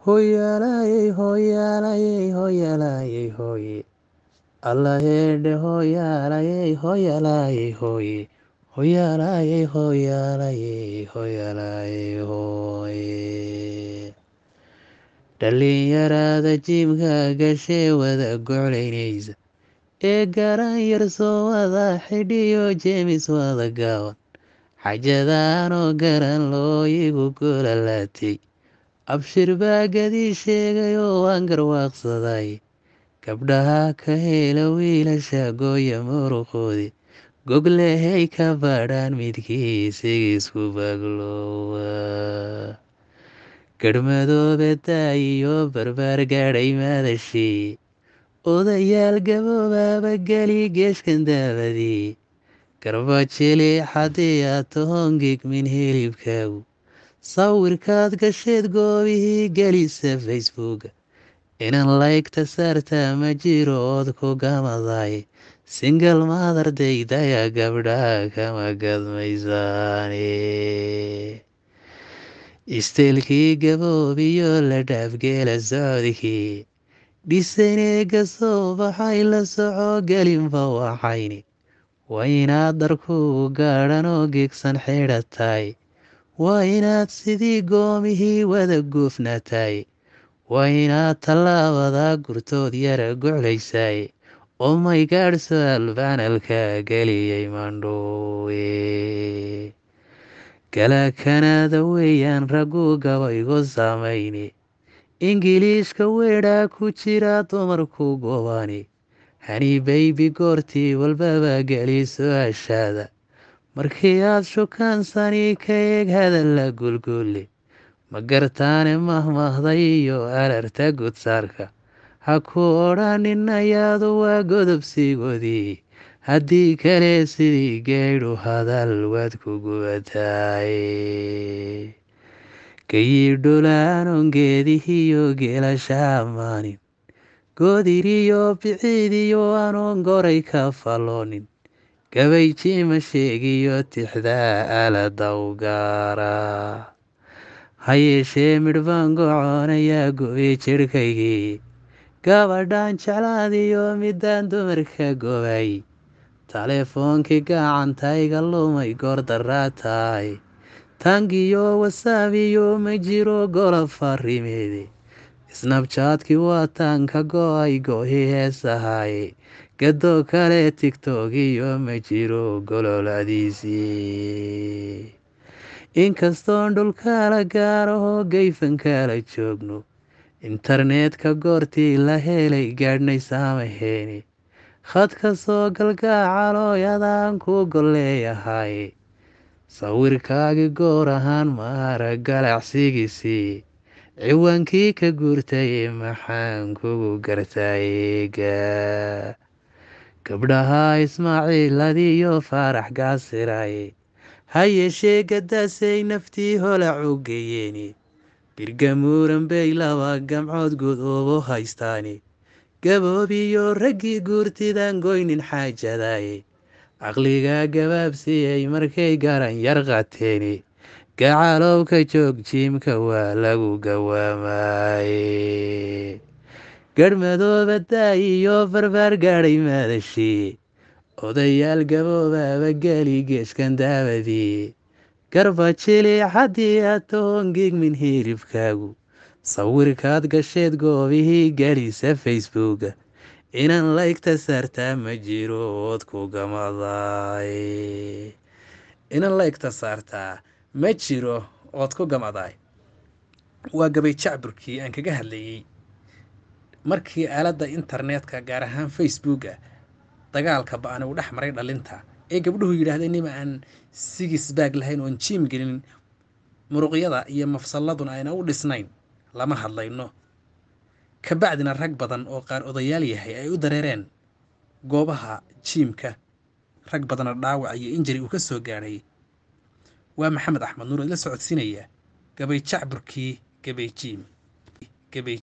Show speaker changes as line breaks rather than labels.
hooyaalayey hooyaalayey hooyaalayey hooye alla heedhe hooyaalayey hooyaalayey hooye hooyaalayey hooyaalayey hooyaalayey hooye dhallinyarada jiimka gashee wada goclaynaysa ee garan yar soo wada xidhiyo jeemis wada gaaban xajadaanoo garan loo igu golalaatay abshir baa gadii sheegayoo waan garwaaqsaday gabdhaha ka hela wiilasha gooya muruqoodi goglehay ka badhaan midkii isigiisku bagloowa garhmadoobe daayiyo barbaar gaadhay madashii odayaal gaboobaaba geli geeshkan daabadii garbajili xadii aad tohon gigmin hilibkaagu sawirkaad gasheed goobihii gelisa facebooka inan laygta saartaa ma jiro ood ku gamaday singal maadardaydaya gabdhaha kama gadmaysaane isteelkii gaboobiyo la dhaafgeela socodkii dhisaneega soo baxay la soco gelinba waxayni waa inaad darkuu gaadhanoo gegsan xidhatay waa inaad sidii goomihii wada goofnatay waa inaad tallaabada gurtood yara goclaysay oo may gaadhso albaanalka geliyay mandhoowe galaakanada weeyaan raggu gabaygu samayni ingiliishka weedhaa ku jira dumarku gobani hani baybi goortii walbaba geliso ashaada markii aad shukaansani ka eeg hadalla gulgulle ma gartaane mahmahday iyo alarta gudsaarka ha ku odhanin ayaadu waa godobsigoodii haddii kale sidii geydhu hadal waad ku gubataaye gayidholaanon geedihiyo geelasha ammaanin goodiriyo biciidiyo anoon goray ka falloonin gabayjiima sheegiyo tixdaa aalada u gaara ha yeeshee midhbaan goconayaa go-i jidhkaygii gabadhaan jeclaadiyo midaan dumarka gobay taleefoonkii gacantayga lumay goor daraa tahay tangiyo wasaabiyo ma jiro golob farimeede snabjaadkii waa taanka go-ay go-i heesahaye gadoo kale tigtog iyo ma jiro gololadiisii inkastoon dhulkala gaarahoo gayfankala joogno internetka goortii la helay gaadhnay saamaheeni khadka soo galgaacalooyadaan ku golleeyahay sawirkaagi goor ahaan maara galacsigiisii ciwaankii ka guurtay maxaan kugu gartaayeega gabdhaha ismaaciiladiyo faarax gaasiraye ha yeeshee gadaasay naftii holac u geeyeeni birgamuuran bay laba gamcood gudoobo haystaani gaboobiyo raggii guurtidan goynin xaajadaye caqliga gabaabsiyey markay garan yar qateeni gacalowka joog jiimka waa lagu gawaamaye garhmadooba daayiyo barbaar gaadhay madashii odayaal gaboobaaba geli geeshkan daabadii garbajili xaddii aad tohon gigmin hilibkaagu sawirkaad gasheed goobihii gelisa facebooka inan laygta saartaa ma jiro ood ku gamaday inan laygta saartaa ma jiro ood ku gamaday waa gabay jacburkii aan kaga hadlayey markii aaladda internetka gaar ahaan facebooka dagaalka ba-an uu dhex maray dhalinta ee gabdhuhu yidhaahdeen nima aan sigis baag lahayn oon jiim gelin muruqyada iyo mafsalladuna ayna u dhisnayn lama hadlayno kabacdina rag badan oo qaar odayaal yahay ay u dareereen goobaha jiimka rag badana dhaawac iyo injari uu ka soo gaadhay waa maxamed axmed nuur idla socodsiinaya gabay jacburkii gabay jiim